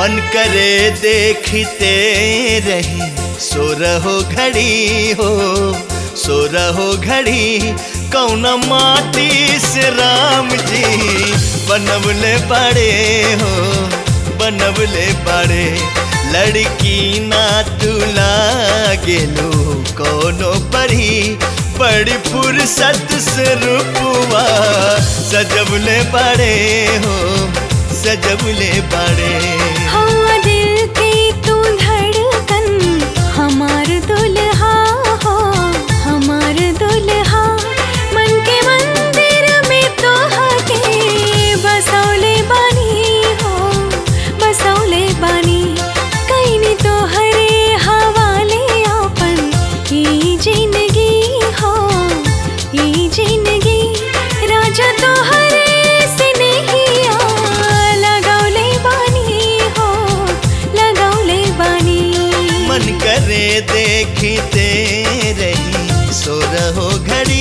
मन करे देखते रही सो रहो घड़ी हो सो रहो घड़ी कौन माटी से राम जी बनवले बड़े हो बनवले बड़े लड़की ना तुला गेलो कोनो परी बड़ी फुर्सत से रूपवा सजवले बड़े हो सजवले बड़े हवा दिल की तू धड़कन हमार दुल्हा हो हमार दुल्हा मन के मंदिर में तो हके बसौले बानी हो बसौले बानी कहीं तो हरे हवाले आपन ई जिंदगी हो ई जिंदगी राजा तो हरे से नहीं आ लगौले बानी हो लगौले बानी मन करे देखते रही सो रहो घड़ी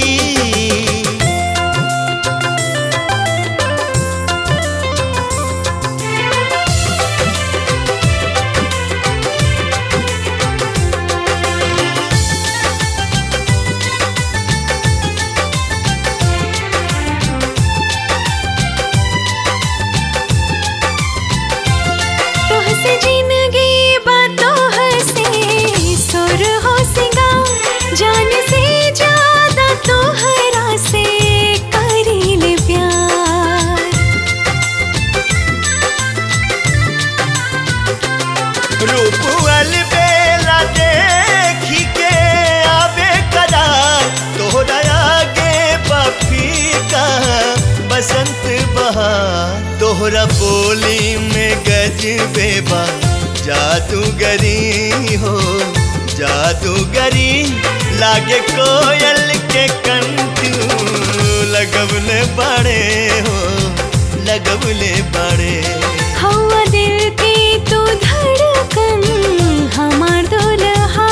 तोह से जिंदगी बातों हसे सुर हो सिंगार जान से ज्यादा तोहरा से करील प्यार रूपल बेला देखी के आवे करार तोहरा आगे बफी का बसंत बहार तोहरा बोली में गज बेबा जादूगरी हो जादूगरी लागे कोयल के कंटू लगवले बड़े हो लगवले बड़े हवा दिल की तू धड़कन हमार दुल्हा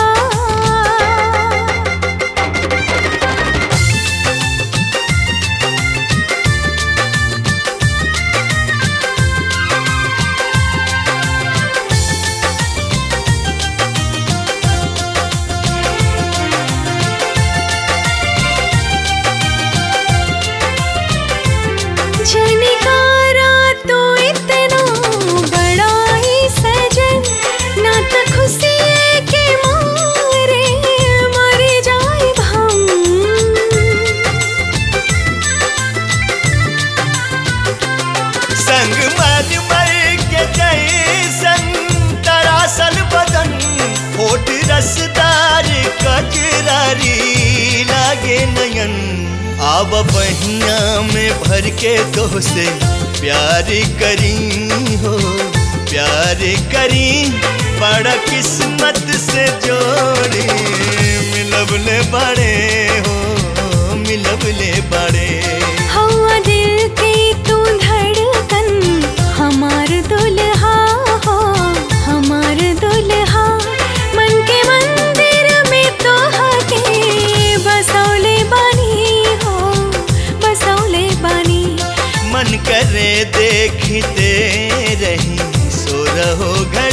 झनकारा तो इतना बड़ा ही सजन ना तो खुशी के मारे मर जाए हम संग मर मर के जैसन तरासल बदन होठ रसदार कचरारी लागे नयन आब बहिया में भर के तो से प्यार करी हो प्यार करी बड़ा किस्मत से जोड़ी मिलबले बड़े हो मिलबले बड़े हवा दिल की तू धड़कन हमार दुल्हा हो हमार दुल्हा मन के मंदिर में तो हके बसौले बानी हो बसौले बानी मन करे देखते रही सो रहो घर